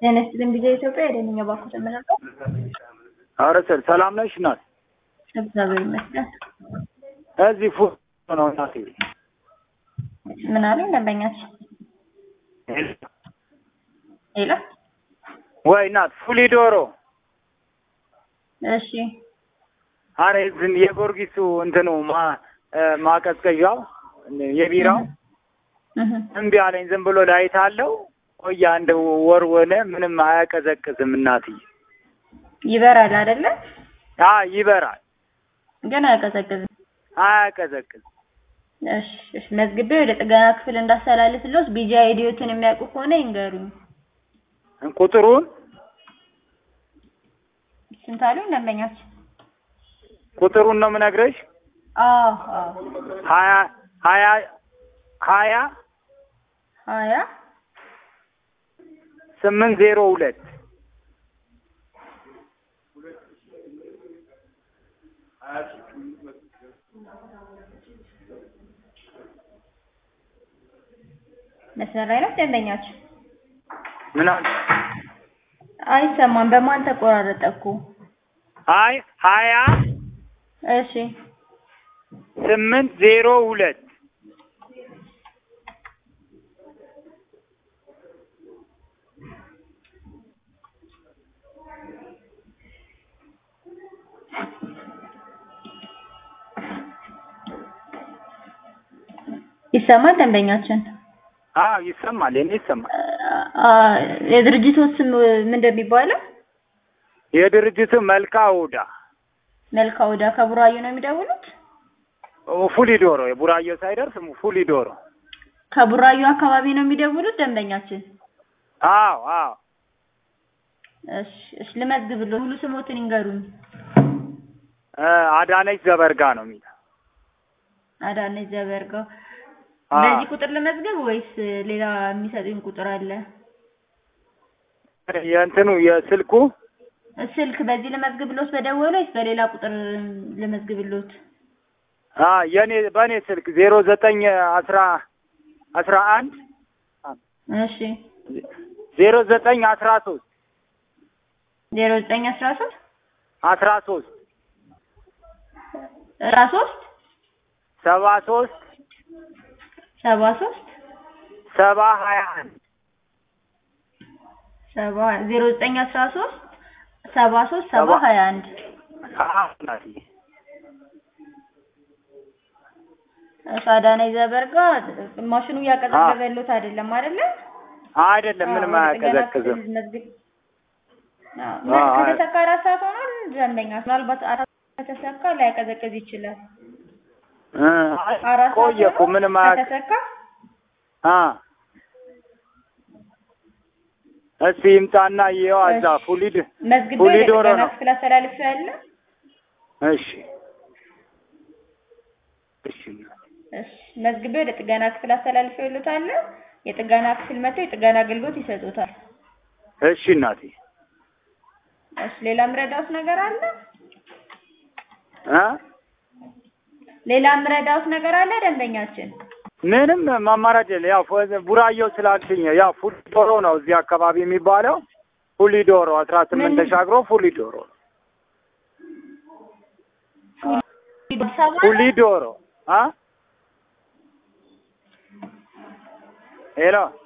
ጤና ይስጥልኝ ጊዜ ኢትዮጵያ የደንኛ ባኮት የምንለው ኧረ ሰል ሰላም ነሽ እናት? እግዚአብሔር ይመስገን። እዚህ ፉ ነው እናቴ። ምን አሉኝ ደንበኛችን? ሄሎ ወይ እናት ፉሊ ዶሮ እሺ አረ ዝም የጎርጊሱ እንትኑ ማ ማቀዝቀዣው የቢራው እህ እምቢ አለኝ። ዝም ብሎ ላይት አለው ቆያ እንደ ወር ሆነ ምንም አያቀዘቅዝም እናትዬ። ይበራል አይደለ? አ ይበራል ግን አያቀዘቅዝም። አያቀዘቅዝ እሺ እሺ መዝግቤ ወደ ጥገና ክፍል እንዳስተላልፍልዎት ቢጂ አይዲዎትን የሚያውቁ ከሆነ ይንገሩኝ። ቁጥሩን ስንት አሉኝ ደንበኛችን? ቁጥሩን ነው የምነግርሽ። አዎ አዎ ሀያ ሀያ ሀያ ሀያ ስምንት ዜሮ ሁለት መስመር ላይ ነው ደንበኛችን? ምን አለ? አይሰማም። በማን ተቆራረጠ እኮ? አይ ሀያ እሺ ስምንት ዜሮ ሁለት ይሰማል ደንበኛችን? አዎ ይሰማል። የኔ ይሰማል። አ የድርጅቱ ስም ምን እንደሚባለው? የድርጅቱ መልካ ውዳ መልካ ወዳ ከቡራዩ ነው የሚደውሉት? ፉሊ ዶሮ የቡራዮ ሳይደርስ ፉሊ ዶሮ። ከቡራዩ አካባቢ ነው የሚደውሉት ደንበኛችን? አዎ አዎ እሺ እሺ ልመዝግብልዎ። ሙሉ ስሞትን ይንገሩኝ። እ አዳነች ዘበርጋ ነው የሚለው። አዳነች ዘበርጋው። አዎ። በዚህ ቁጥር ልመዝገብ ወይስ ሌላ የሚሰጡኝ ቁጥር አለ? የእንትኑ የስልኩ ስልክ በዚህ ልመዝግብልዎት በደወሉ ወይስ በሌላ ቁጥር ልመዝግብልዎት? አ የኔ በእኔ ስልክ ዜሮ ዘጠኝ አስራ አስራ አንድ እሺ ዜሮ ዘጠኝ አስራ ሶስት ዜሮ ዘጠኝ አስራ ሶስት አስራ ሶስት አስራ ሶስት ሰባ ሶስት ሰባ ሶስት ሰባ ሀያ አንድ ሰባ ዜሮ ዘጠኝ አስራ ሶስት ሰባ ሶስት ሰባ ሰባ- ሀያ አንድ አዎ እናትዬ። እሺ አዳነች ዘበርጋ ማሽኑ እያቀዘቀዘልዎት አይደለም አይደለ? አይደለም ምንም አዎ፣ ወደ ጥገና አያቀዘቅዝም። ክፍል መዝግብ አዎ፣ አዎ አይ- ከተሰካ አራት ሰዓት ሆኗል ደንበኛ ምናልባት አራት ከተሰካ ላያቀዘቅዝ ይችላል እ አይ አራት ሰዓት ቆየ እኮ ሆኖ ምንም አያ ከተሰካ አ እስቲ ይምጣና ይኸው እዛ እሺ። ፉሊድ መዝግቤ ፉሊ ወደ ዶሮ ጥገና ነው። ክፍል አስተላልፌያለሁ እሺ እሺ እሺ መዝግቤ ወደ ጥገና ክፍል አስተላልፌልዎታለሁ የጥገና ክፍል መጥተው የጥገና አገልግሎት ይሰጡታል እሺ እናቴ እሺ ሌላ ምረዳውት ነገር አለ እ ሌላ ምረዳውት ነገር አለ ደንበኛችን ምንም ማማራጭ የለ። ያው ፎ- ቡራዮ ስላልሽኝ ያው ፉሊ ዶሮ ነው እዚህ አካባቢ የሚባለው ፉሊ ዶሮ አስራ ስምንት ምን? ተሻግሮ ፉሊ ዶሮ አዲስ አበባ ነው? ፉሊ ዶሮ አ ሄሎ